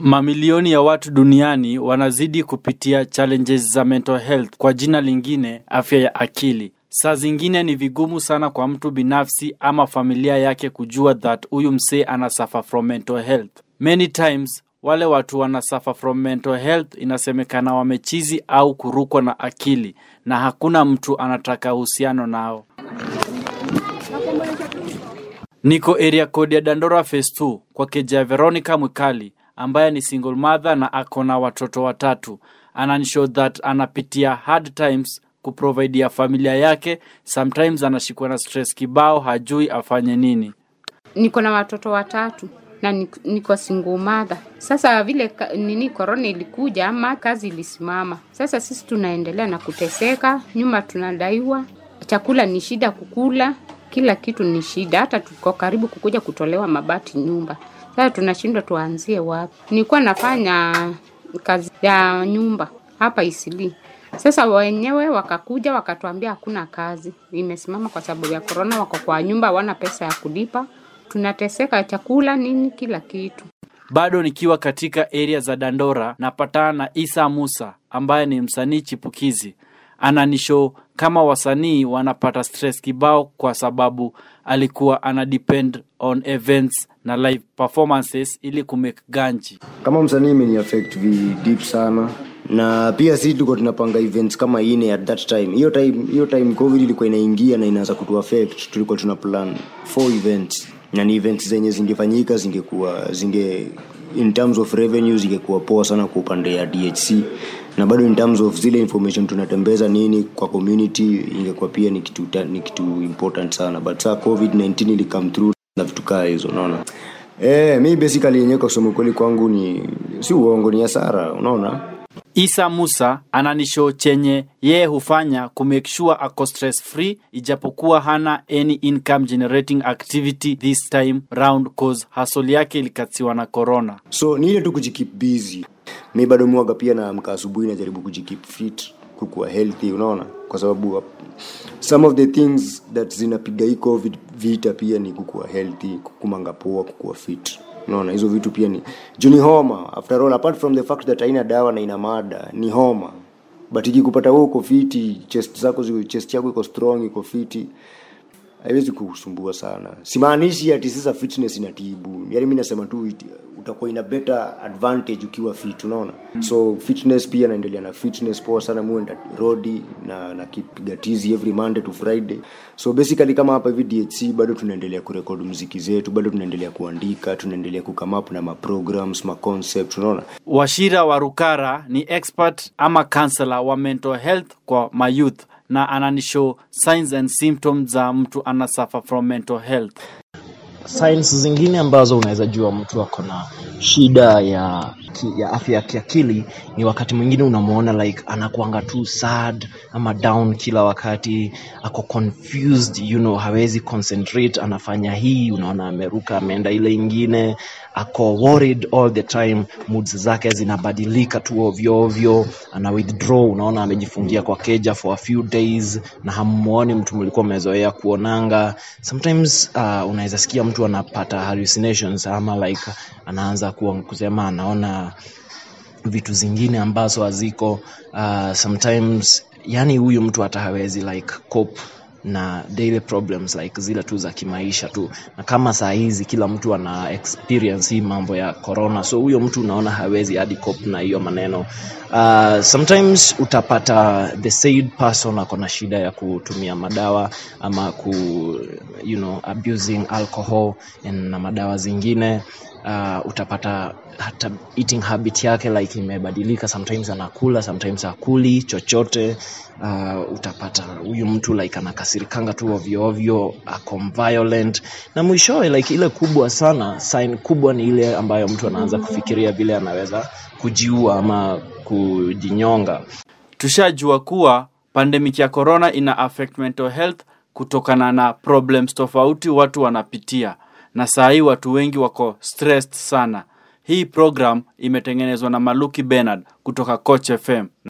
Mamilioni ya watu duniani wanazidi kupitia challenges za mental health, kwa jina lingine afya ya akili. Saa zingine ni vigumu sana kwa mtu binafsi ama familia yake kujua that huyu msee ana suffer from mental health. Many times wale watu wana suffer from mental health inasemekana wamechizi au kurukwa na akili, na hakuna mtu anataka uhusiano nao. Niko area code ya Dandora phase 2 kwa keja Veronica Mwikali ambaye ni single mother na ako na watoto watatu. Ananishow that anapitia hard times kuprovidea familia yake. Sometimes anashikwa na stress kibao, hajui afanye nini. niko na watoto watatu na niko- niko single mother. Sasa vile ka- nini korona ilikuja ama kazi ilisimama, sasa sisi tunaendelea na kuteseka, nyumba tunadaiwa, chakula ni shida kukula, kila kitu ni shida, hata tuko karibu kukuja kutolewa mabati nyumba. Sasa tunashindwa tuanzie wapi. Nilikuwa nafanya kazi ya nyumba hapa Isili. Sasa wenyewe wakakuja wakatuambia hakuna kazi, imesimama kwa sababu ya korona, wako kwa nyumba, hawana pesa ya kulipa, tunateseka chakula nini, kila kitu. Bado nikiwa katika area za Dandora napatana na Isa Musa ambaye ni msanii chipukizi. Ananishow kama wasanii wanapata stress kibao kwa sababu alikuwa ana depend on events na live performances ili kumake ganji. kama msanii imeni affect vi deep sana na pia si tulikuwa tunapanga events kama ine at that time hiyo time hiyo time covid ilikuwa inaingia na inaanza kutu affect tulikuwa tuna plan four events na ni events zenye zingefanyika zingekuwa zinge in terms of revenue zingekuwa poa sana kwa upande ya dhc na bado in terms of zile information tunatembeza nini kwa community ingekuwa pia ni kitu, ta- ni kitu important sana but saa covid-19 ili come through na vitu kaa hizo unaona Eh, mi basically yenyewe kwa kusema kweli kwangu ni si uongo ni hasara, unaona? Isa Musa ananishow chenye yeye hufanya kumake sure ako stress free ijapokuwa hana any income generating activity this time round cause hustle yake ilikatiwa na corona. So ni ile tu kujikeep busy. Mi bado mwaga pia naamka asubuhi najaribu kujikeep fit, kukuwa healthy, unaona? Kwa sababu uh, some of the things that zinapiga hii covid vita pia ni kukuwa healthy, kukumanga poa, kukuwa fit. Unaona hizo vitu pia ni juu ni homa. After all apart from the fact that haina dawa na ina mada, ni homa. But ikikupata wewe uko fiti, chest zako ziko chest yako iko strong, iko fiti, haiwezi kukusumbua sana simaanishi ati sasa fitness inatibu yaani mi nasema tu it- utakuwa ina better advantage ukiwa fit unaona so fitness pia naendelea na fitness poa sana muenda rodi na na kipiga tizi every monday to friday so basically kama hapa hivi dhc bado tunaendelea kurekodi mziki zetu bado tunaendelea kuandika tunaendelea kukam up na maprograms maconcept unaona Washira Warukara ni expert ama counselor wa mental health kwa mayouth na ananishow signs and symptoms za mtu ana suffer from mental health. signs zingine ambazo unaweza jua mtu ako na shida ya ki- ya afya ya kiakili ni wakati mwingine unamwona like anakuanga tu sad ama down kila wakati ako confused you know hawezi concentrate anafanya hii unaona ameruka ameenda ile ingine ako worried all the time moods zake zinabadilika tu ovyo ovyo ana withdraw unaona amejifungia kwa keja for a few days na hamuoni mtu mlikuwa mmezoea kuonanga sometimes uh, unaweza sikia mtu anapata hallucinations ama like anaanza kuwa- kusema anaona vitu zingine ambazo haziko uh, sometimes yani huyu mtu hata hawezi like cope na daily problems like zile tu za kimaisha tu na kama saa hizi kila mtu ana experience hii mambo ya corona so huyo mtu unaona hawezi hadi cope na hiyo maneno uh, sometimes utapata the said person ako na shida ya kutumia madawa ama ku you know abusing alcohol and na madawa zingine uh, utapata hata eating habit yake like imebadilika sometimes anakula sometimes akuli chochote uh, utapata huyu mtu like anakasirikanga tu ovyo ovyo ako violent na mwishowe like ile kubwa sana sign kubwa ni ile ambayo mtu anaanza kufikiria vile anaweza kujiua ama kujinyonga Tushajua kuwa pandemic ya corona ina affect mental health kutokana na problems tofauti watu wanapitia, na saa hii watu wengi wako stressed sana. Hii program imetengenezwa na Maluki Bernard kutoka Coach FM.